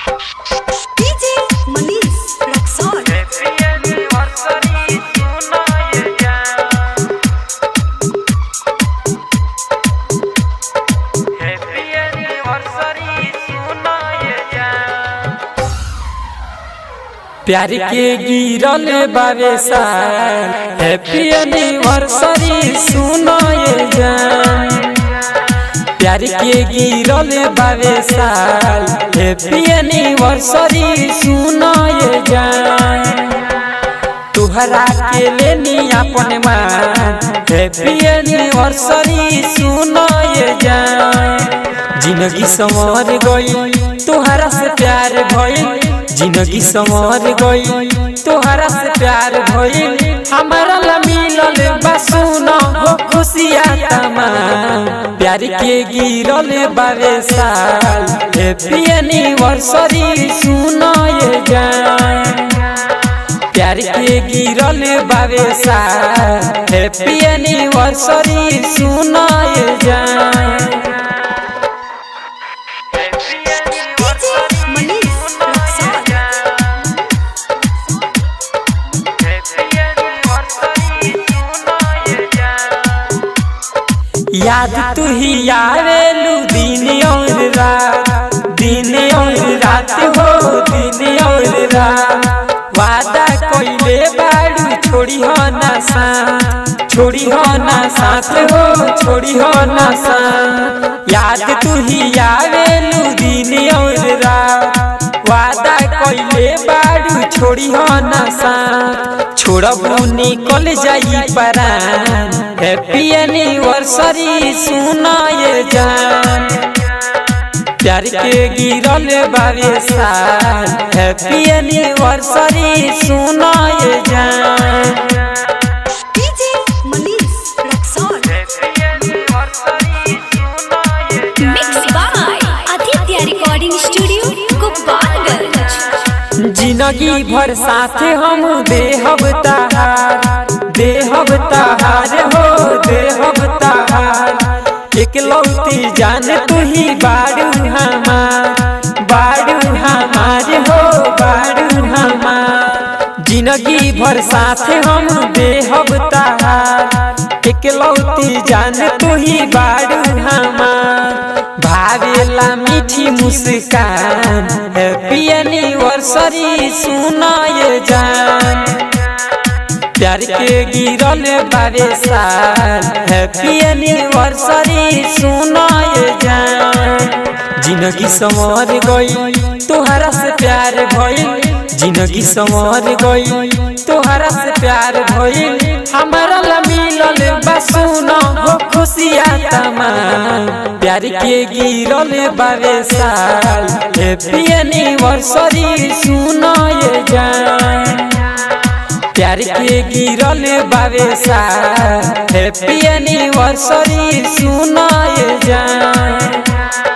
DJ Manish Rexon. Happy anniversary सुना ये जान Happy anniversary सुना ये जान प्यार के गिरल बावे साल हैप्पी एनिवर्सरी सुनो ये जान प्यार के गिरल बावे साल हैप्पी एनिवर्सरी सुनो ये जान तुहरा के लेनी अपन मान हैप्पी एनिवर्सरी सुनो ये जान जिंदगी संवर गई तुहरा से प्यार भइल जिंदगी संवर गई तुहरा से प्यार भइल हमारा ला मिलल बसुनो हो खुशियाँ तमाम प्यार के गिरल बावे साल हैप्पी एनिवर्सरी सुनो ये जान प्यार के गिरल बावे साल हैप्पी एनिवर्सरी सुनो ये जान Happy DJ Manish Rexon. Happy anniversary सुना ये जान याद तू ही आवेलू दिन और रात दिन और रात हो दिन और रात वादा कोइले बाड़ू छोड़ी हो ना साथ छोड़ी हो ना साथ हो छोड़ी हो ना साथ याद तू ही आवेलू दिन और रात वादा कोइले बाड़ू छोड़ी हो ना साथ छोड़बू निकल जाई परान हैप्पी एनिवर्सरी सुना ये जान प्यार के गिरल बावे साल हैप्पी एनिवर्सरी सुना ये जान DJ Manish Rexon. Happy anniversary सुना ये जान Mixed by Aditya Recording Studio, Gopalganj. जिंदगी भर साथ हम देहब तहार देहब तहार हो देहब तहार एकलौती जान तू ही बाड़ू हमार बाड़ू हमार हो बाड़ू हमार जिंदगी भर साथ हम देहब तहार एकलौती जान तू ही बाड़ू हमार भावेला मीठी मुस्कान हैप्पी एनिवर्सरी सुना ये जान प्यार के गिरल बावे साल हैप्पी एनिवर्सरी सुना ये जान जिंदगी संवर गई तुहरा से प्यार भइल जिंदगी संवर गई तुहरा से प्यार भइल हमारा ला मिलल बसुनो हो खुशियाँ तमाम प्यार के गिरल बावे साल हैप्पी एनिवर्सरी सुनो ये जान प्यार के गिरल बावे साल हैप्पी एनिवर्सरी सुनो ये जान